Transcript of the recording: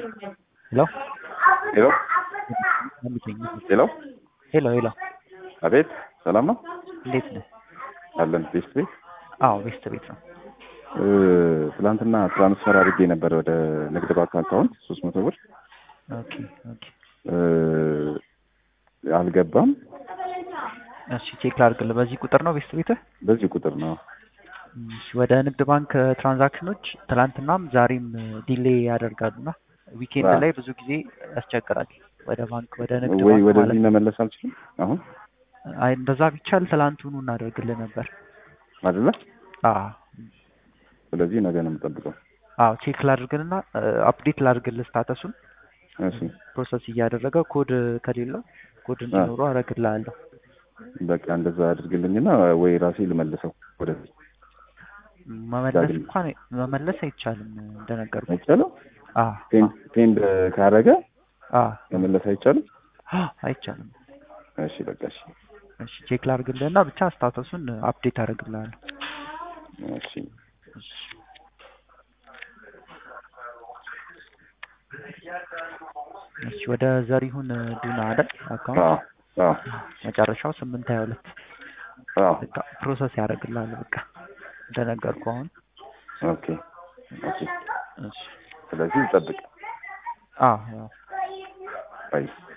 ሄሎ ሄሎ መልሰኝ። ሄሎ ሄሎ ሄሎ፣ አቤት፣ ሰላም ነው እንዴት ነህ? አለን። ቤስት ቤት አዎ ቤስት ቤት ነው። እ፣ ትናንትና ትራንስፈር አድርጌ ነበር ወደ ንግድ ባንክ አካውንት ሶስት መቶ ብር ኦኬ ኦኬ። እ፣ አልገባም። እሺ ቼክ ላድርግልህ። በዚህ ቁጥር ነው ቤስት ቤትህ? በዚህ ቁጥር ነው። እሺ፣ ወደ ንግድ ባንክ ትራንዛክሽኖች ትላንትናም ዛሬም ዲሌይ ያደርጋሉና ዊኬንድ አዎ። ላይ ብዙ ጊዜ ያስቸግራል። ወደ ባንክ ወደ ንግድ ወይ ባንክ ማለት ወደዚህ መመለስ አልችልም አሁን አይ እንደዛ ቢቻል ትላንቱኑ እናደርግልህ ነበር። አይደለ? አዎ ስለዚህ ነገ ነው የምጠብቀው። አዎ ቼክ ላድርግልና አፕዴት ላድርግልህ ስታተሱን እሺ ፕሮሰስ እያደረገ ኮድ ከሌለው ኮድ እንዲኖረው አደርግልሃለሁ። በቃ እንደዛ አድርግልኝና ወይ ራሴ ልመልሰው ወደዚህ መመለስ ዳግም። እንኳን መመለስ አይቻልም እንደነገርኩ። አይቻልም። አዎ ፔንድ ፔንድ ካረገ አዎ መመለስ አይቻልም። አዎ፣ አይቻልም። እሺ በቃ እሺ እሺ ቼክ ላድርግልህና ብቻ ስታተሱን አፕዴት አደርግልሃለሁ። እሺ እሺ ወደ ዘሪሁን ዱና አይደል አካውንት አዎ አዎ መጨረሻው ስምንት ሀያ ሁለት አዎ በቃ ፕሮሰስ ያደርግልሃል። በቃ እንደነገርኩ አሁን ኦኬ ኦኬ። እሺ ስለዚህ ጠብቅ አዎ አዎ ባይ